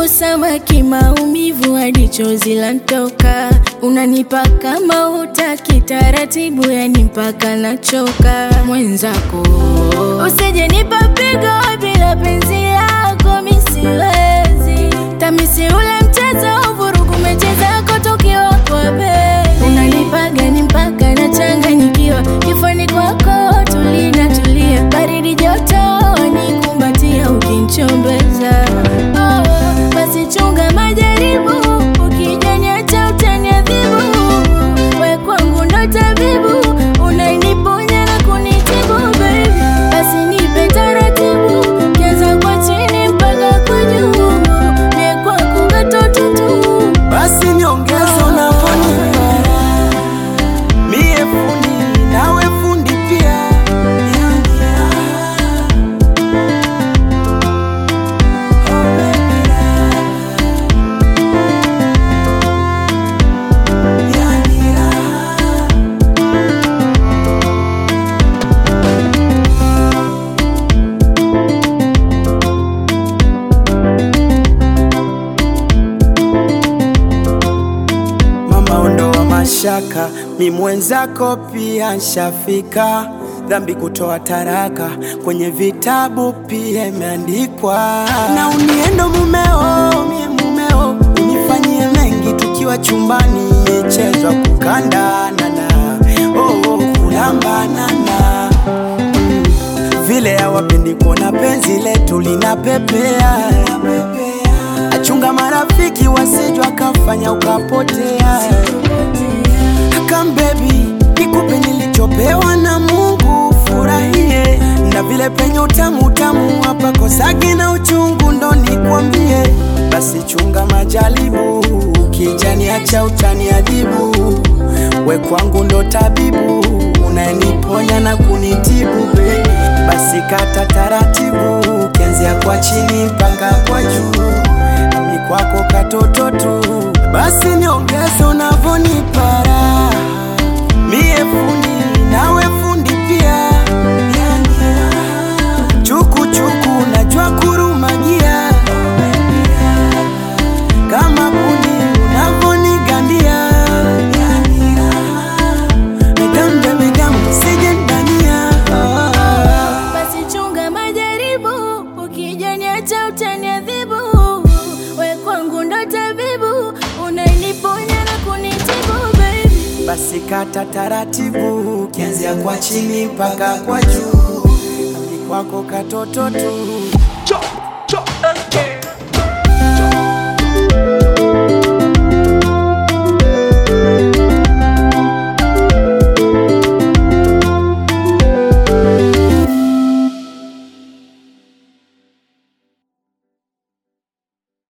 Karibu samaki, maumivu hadi chozi lantoka. Unanipa kama utaki taratibu, yani mpaka nachoka. Mwenzako usije nipa pigo bila penzi lako, mi siwezi tamisi ule mchezo, vurugu mechi zako tukiwa kwa bedi. Unanipaga ni mpaka nachanganyikiwa, kifani kwako tulina tulia, baridi joto nikumbatia ukinchombeza. Oh, basi chunga majaribu, ukijaniacha utaniadhibu. We kwangu ndo tabibu, unaniponya na kunitibu baby. Basi nipe taratibu, kianza kwa chini mpaka kwa juu. Mie kwako katoto tu. basi niongeze unavyonipa mie fundi nawe fundi pia Mama ondoa mashaka, mi mwenzako pia nshafika. Dhambi kutoa taraka, kwenye vitabu pia imeandikwa. Na uniendo mumeo, mie mumeo, unifanyie mengi tukiwa chumbani, michezo ya kukandanana, oh, oh, kulambanana mm. Vile hawapendi kuona penzi letu linapepea achunga marafiki wasijwa kafanya ukapotea. Come baby, nikupe nilichopewa na Mungu, furahie na vile penye utamu utamu hapa kosagi na uchungu, ndo nikwambie. Basi chunga majaribu, ukijani acha utaniadhibu. We kwangu ndo tabibu, unaniponya na kunitibu baby. Basi kata taratibu, ukianzia kwa chini mpaka kwa juu ni kwako katoto tu, basi niongeze unavyonipa raha. Mie fundi nawe fundi pia, chuku chuku najua kurumagia kama kuni unavyonigandia Megambe megambe sije ndania Basi chunga majaribu, ukijaniacha utaniadhibu. We kwangu ndo tabibu, unaniponya na kunitibu baby. basi kata taratibu, kianzia kwa chini mpaka kwa juu, ni kwako katoto tu.